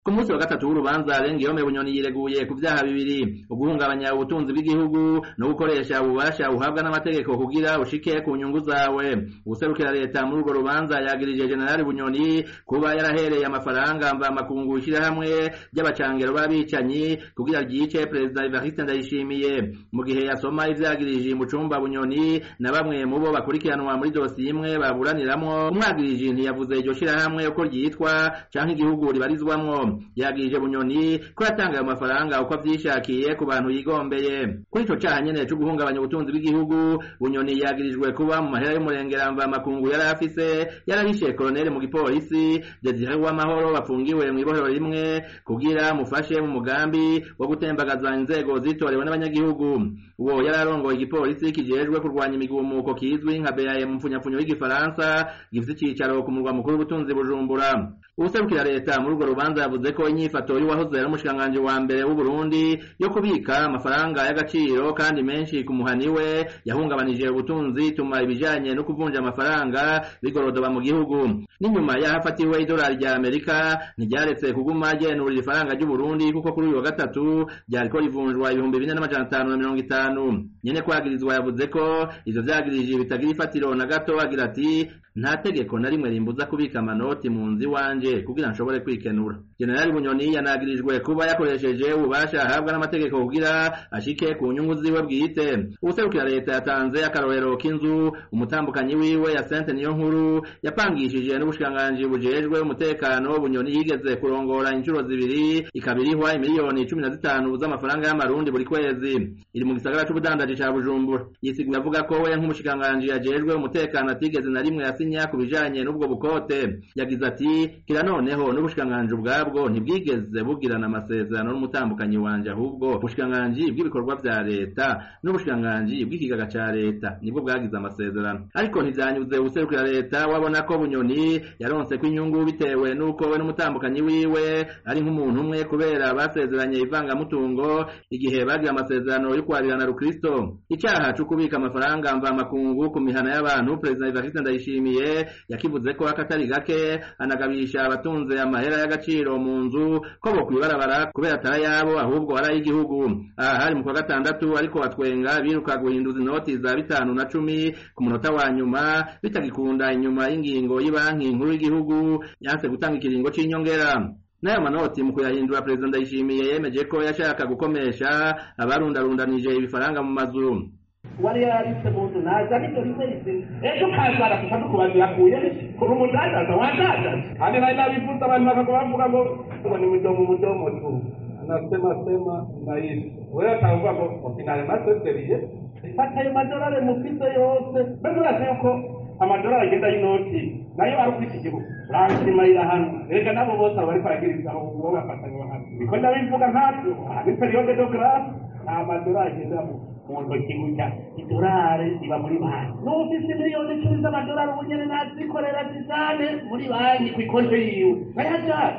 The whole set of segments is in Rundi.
ku munsi wa gatatu w'urubanza Rengiyome Bunyoni yireguye ku vyaha bibiri uguhungabanya ubutunzi bw'igihugu no gukoresha ububasha uhabwa n'amategeko kugira ushike ku nyungu zawe uwuserukira leta muri urwo rubanza yagirije Generali Bunyoni kuba yarahereye amafaranga mva makungu ishirahamwe ry'abacangero b'abicanyi kugira ryice Perezida Evariste Ndayishimiye mu gihe yasoma ivyagirije mu cumba Bunyoni na bamwe mu bo bakurikiranwa muri dosiye imwe baburaniramwo umwagirije ntiyavuze iryo shirahamwe uko ryitwa canke igihugu ribarizwamwo yagirije bunyoni ko yatanga ayo mafaranga uko avyishakiye ku bantu yigombeye kuri ico caha nyene co guhungabanya ubutunzi bw'igihugu bunyoni yagirijwe kuba mu mahera y'umurengera mva makungu yari afise yarahishe koloneli mu gipolisi Desire Uwamahoro bafungiwe mw'ibohero rimwe kugira mufashe mu mugambi wo gutembagaza inzego zitorewe n'abanyagihugu uwo yari arongoye igipolisi kijejwe kurwanya imigumuko kizwi nka BAM mu mfunyapfunyo y'igifaransa gifise icicaro ku murwa mukuru w'ubutunzi Bujumbura uwuserukira leta muri urwo rubanza yavuze ko inyifato y'uwahoze ari umushikiranganji wa mbere w'u Burundi yo kubika amafaranga y'agaciro kandi menshi ku muhani we yahungabanije ubutunzi ituma ibijanye no kuvunja amafaranga bigorodoba mu gihugu n'inyuma y'ahafatiwe idolari rya Amerika ntiryaretse kuguma ryenurira ifaranga ry'u Burundi kuko kuri uyu wa gatatu ryariko rivunjwa ibihumbi bine n'amajana atanu na mirongo itanu nyene kwagirizwa yavuze ko ivyo vyagirije bitagira ifatiro na gato agira ati nta tegeko na rimwe rimbuza kubika amanoti mu nzu iwanje kugira nshobore kwikenura generali bunyoni yanagirijwe kuba yakoresheje ububasha ahabwa n'amategeko kugira ashike ku nyungu ziwe bwite uwuserukira leta yatanze akarorero k'inzu umutambukanyi wiwe ya sente niyo nkuru yapangishije n'ubushikiranganji bujejwe umutekano bunyoni yigeze kurongora inshuro zibiri ikabirihwa imiliyoni cumi na zitanu z'amafaranga y'amarundi buri kwezi iri mu gisagara c'ubudandaji ca bujumbura yisiguye avuga ko we nk'umushikiranganji yajejwe umutekano atigeze na rimwe yasinya ku bijanye n'ubwo bukote yagize ati kira noneho n'ubushikiranganji ubwabwo ntibwigeze bugirana amasezerano n'umutambukanyi wanje ahubwo ubushikiranganji bw'ibikorwa vya leta n'ubushikiranganji bw'ikigaga ca leta nibwo bwagize amasezerano ariko ntivyanyuze uwuserukira leta wabona ko bunyoni yaronse ko inyungu bitewe n'uko we n'umutambukanyi wiwe ari nk'umuntu umwe kubera basezeranye ivangamutungo igihe bagira amasezerano yo kwarirana rukristo icaha co kubika amafaranga mva makungu ku mihana y'abantu perezida Evariste Ndayishimiye yakivuze ko akatari gake anagabisha abatunze amahera y'agaciro mu nzu ko bo kwibarabara kubera atari yabo ahubwo ari ay'igihugu aha hari mu kwa gatandatu ariko batwenga biruka guhinduza inoti za bitanu na cumi ku munota wa nyuma bitagikunda inyuma y'ingingo y'ibanki nkuru y'igihugu yanse gutanga ikiringo c'inyongera n'ayo manoti mu kuyahindura perezida ndayishimiye yemeje ko yashaka gukomesha abarundarundanije ibifaranga mu mazu wari yaritse mu nzu naza nibyo rimwe rizima ejo kazara kusa nukubaza yakuye kuri umudandaza wadandaza kandi nari nabifuza abantu bakaguma bavuga ngo ngo ni mudomo mudomo tu nasema sema naishi wewe atavuga ngo finale maseseriye fata ayo madolari mufite yose mbese urazi yuko amadolari agenda y'inoti nayo ari kuri iki gihugu uransimarira hano reka nabo bose aba bariko baragiriza uwo bafatanywa hano niko ndabivuga nkatwe aha ni periode de grâce nta madolari agenda mu mu ntoki gutya idolari iba muri banki n'ufise miliyoni icumi z'amadolari ubu nyene nazikorera zisane muri banki ku ikonte yiwe nayajane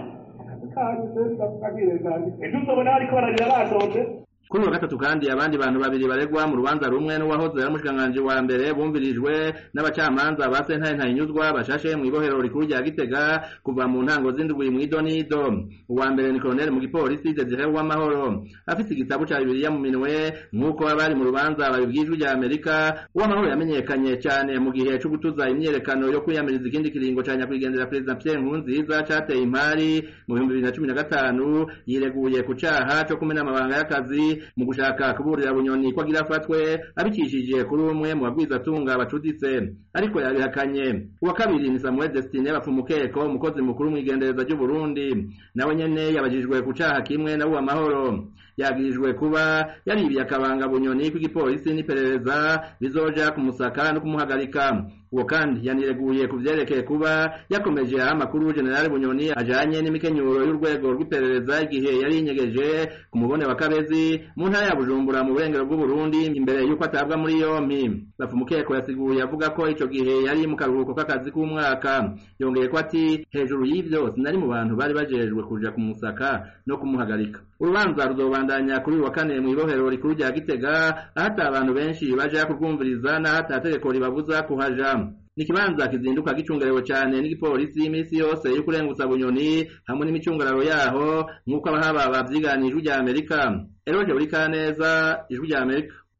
ejo uzobona bariko bararira batonze kuri uwa gatatu kandi abandi bantu babiri baregwa mu rubanza rumwe n'uwahoze ari umushikiranganji wa mbere bumvirijwe n'abacamanza ba sentare ntahinyuzwa bashashe mu ibohero rikuru rya gitega kuva mu ntango z'indwi mw'idonido uwa mbere ni koloneli mu gipolisi desire uwamahoro afise igitabo ca bibiliya mu minwe nk'uko abari mu rubanza babibwijwe rya amerika uwamahoro yamenyekanye cane mu gihe co gutuza imyiyerekano yo kwiyamiriza ikindi kiringo ca nyakwigendera perezida pierre nkurunziza cateye impari mu bihumbi bibiri na cumi na gatanu yireguye ku caha co kumena amabanga y'akazi mu gushaka kuburira bunyoni ko agira afatwe abicishije kuri umwe mu bagwizatunga bacuditse ariko yabihakanye uwa kabiri ni Samuel Destine bapfumukeko umukozi mukuru mw'igendereza ry'u Burundi nawe nyene yabajijwe ku caha kimwe na uwa mahoro yagirijwe kuba yaribiye akabanga bunyoni kw'igipolisi n'iperereza bizoja kumusaka no kumuhagarika uwo kandi yanireguye ku vyerekeye kuba yakomeje aha amakuru generali bunyoni ajanye n'imikenyuro y'urwego rw'iperereza igihe yari yinyegeje ku mubone wa kabezi mu ntara ya bujumbura mu burengero bw'uburundi imbere y'uko atabwa muri yompi bapfumukeko yasiguye avuga ko ico gihe yari mu karuhuko k'akazi k'umwaka yongeye ko ati hejuru y'ivyo sinari mu bantu bari bajejwe kuja kumusaka no kumuhagarika urubanza ruzobandanya kuri uyu wa kane mw'ibohero rikuru rya gitega aho ata abantu benshi baja kurwumviriza n'aho ata tegeko ribabuza kuhaja ni ikibanza kizinduka gicungerewe cane n'igipolisi y'imisi yose yo kurengutsa bunyoni hamwe n'imicungararo yaho nk'uko abahaba bavyiganije ijwi rya amerika eroje buri kaneza ijwi rya amerika